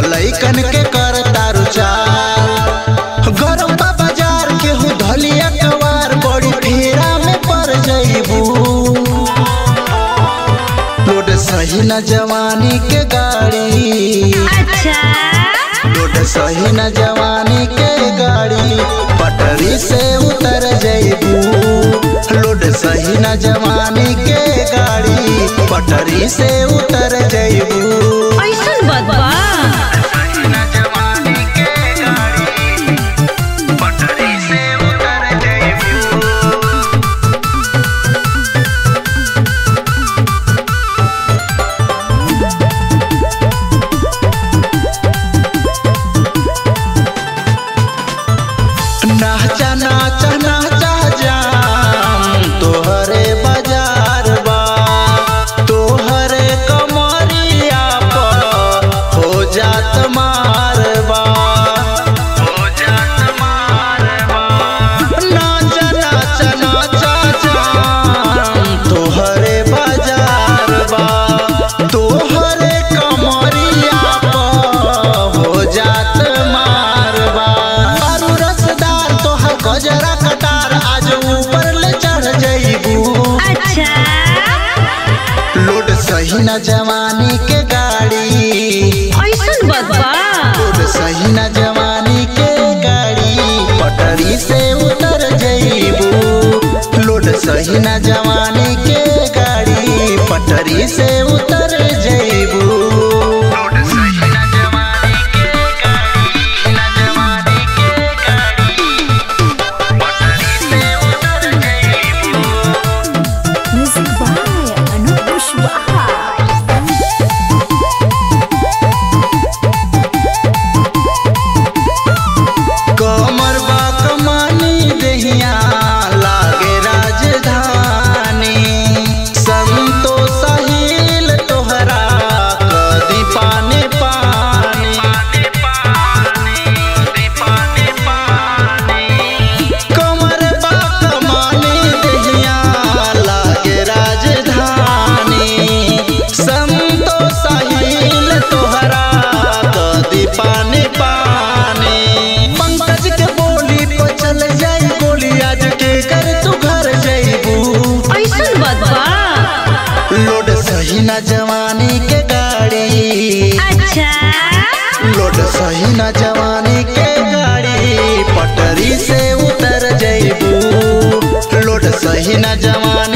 लइकन के कर तारू चार गरम बा बाजार केहू धलिया कवार बड़ी फेरा में पड़ जइबू लोड सही न जवानी के गाड़ी अच्छा लोड सही न जवानी के गाड़ी पटरी से उतर जइबू लोड सही न जवानी के गाड़ी पटरी से उतर जइबू ऐसन बात बा नाचा नाचा नाचा जाम तोहरे बाजार बा तोहरे कमरिया पर हो जात मारबा हो जात मारबा नाचा नाचा नाचा जाम तोहरे बाजार बा तोहरे कमरिया पर हो जात मारबा आरू रसदार तोहर गजरा कटार आज ऊपर ले चढ़ जइबू अच्छा लोड सही न जवानी के गाड़ी ऐसन बात बा लोड सही न जवानी के गाड़ी पटरी से उतर जइबू लोड सही न जवानी के गाड़ी पटरी से उतर जइबू लोड सही न जवानी के गाड़ी न जवानी के गाड़ी पटरी से उतर जइबू म्यूजिक बाय अनूप कुशवाहा कमर बा कमानी दहिया लागे राजधानी संतो साहिल तोहरा कदी पानी पानी कमर बा कमानी दहिया लागे राजधानी संतो साहिल तोहरा कदी पानी पानी पंकज के बोली पर चल जाई गोली आज के कर तू घर जइबू ऐसन बात बा लोड सही न जवानी के गाड़ी अच्छा लोड सही न जवानी के गाड़ी पटरी से उतर जइबू लोड सही न जवानी